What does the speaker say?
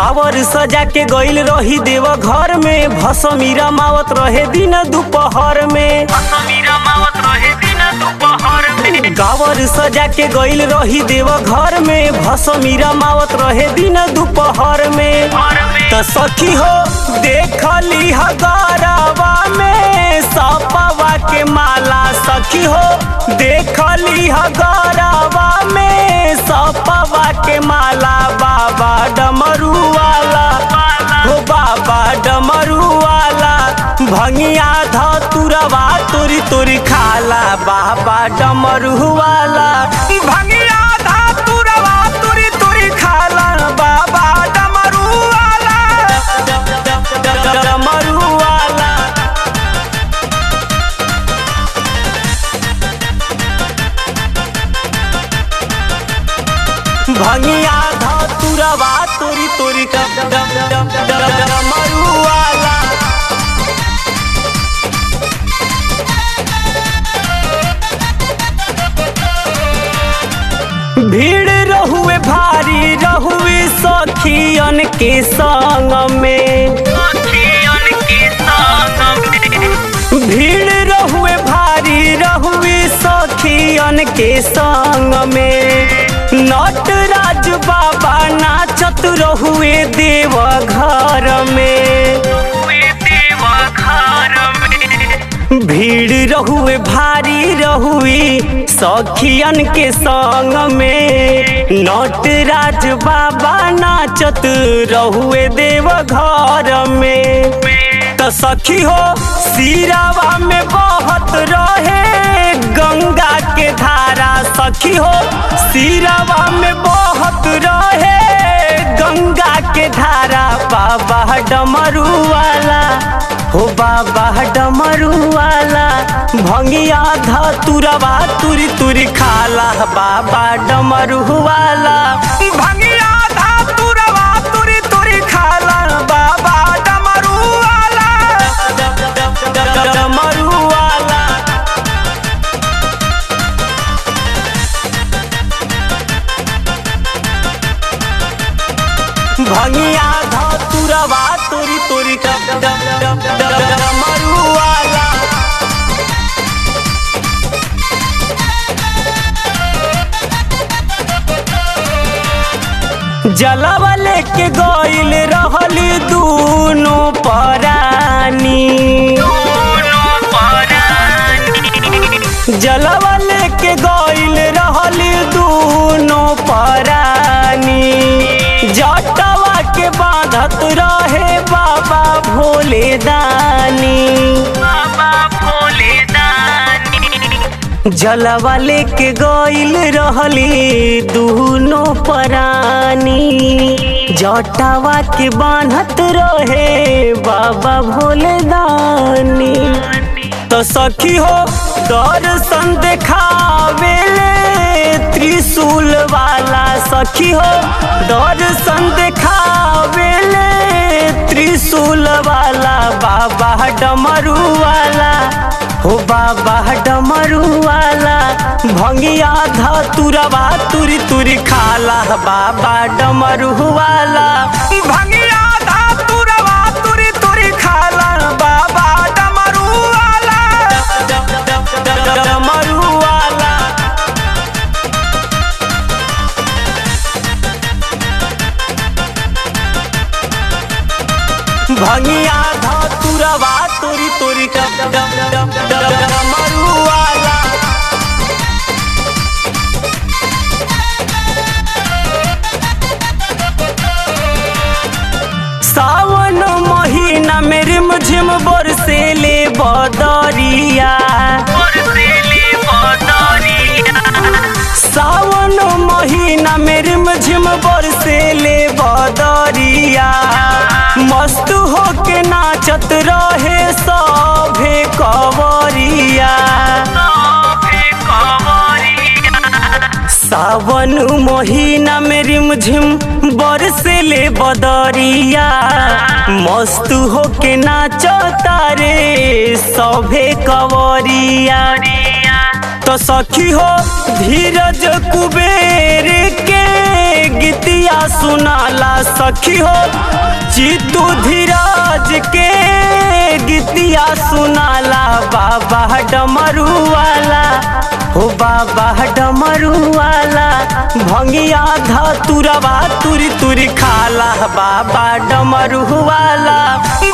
कावर सजा के गइल रही देव घर में भसमी रमावत रहे दिन दोपहर में कावर सजा के गइल रही देव घर में भसमी रमावत रहे दिन दोपहर में त सखी हो देखली हगारावा में सपवा के माला सखी हो देखली हगारावा में सपवा के माला बाबा डमरू वाला हो बाबा डमरू वाला भंगिया धतुरवा तुरी तुरी खाला बाबा डमरू वाला भंगिया धतुरवा तुरी तुरी खाला बाबा डमरू वाला डमरू वाला भंगिया धतुरवा तुरी तुरी डमरू वाला भीड़ रहुए भारी रहुए सखियन के संग में भीड़ रहुए भारी रहुए सखियन के संग में नटराज बाबा नाचत रहुए देव घर में भीड़ रहुए भारी रहुए सखियन के संग में नटराज बाबा नाचत रहुए देव घर में त सखी हो सिरावा में बहत रहे गंगा के धारा सखी हो सिरावा में बहत रहे गंगा के धारा बाबा डमरू वाला हो बाबा डमरू वाला भंगिया धतुरवा तुरी तुरी खाला बाबा डमरू वाला भंगिया धतुरवा तुरी तुरी खाला बाबा डमरू वाला डमरू वाला भंगिया धतुरवा तुरी तुरी डमरू वाला जलवा लेके गइल रहली दूनो परानी जलवा लेके गइल रहली दूनो परानी जटवा के बांधत रहे बाबा भोले दानी जलवा लेके गइल रहली दूनो परानी जटावा के बांधत रहे बाबा भोले दानी तो सखी हो दर्शन देखावेले त्रिशूल वाला सखी हो दर्शन देखावेले त्रिशूल वाला बाबा डमरू वाला हो बाबा डमरू वाला भंगिया धतुरवा तुरी तुरी खाला बाबा डमरू वाला भंगिया धतुरवा तुरी तुरी खाला बाबा डमरू वाला डमरू वाला भंगिया धतुरवा तुरी तुरी डमरू वाला सावन महीना में रिमझिम बरसे ले बदरिया सावन महीना में रिमझिम बरसे ले बदरिया मस्त होके नाचत रहे सभे कवरिया सावन महीना में रिमझिम बरसे ले बदरिया मस्त होके नाचता रे सभे कवरिया तो सखी हो धीरज कुबेर के गीतिया सुनाला सखी हो चितू धीरज के गीतिया सुनाला बाबा डमरू वाला हो बाबा डमरू वाला भंगिया धतुरवा तुरी तुरी खाला बाबा डमरू वाला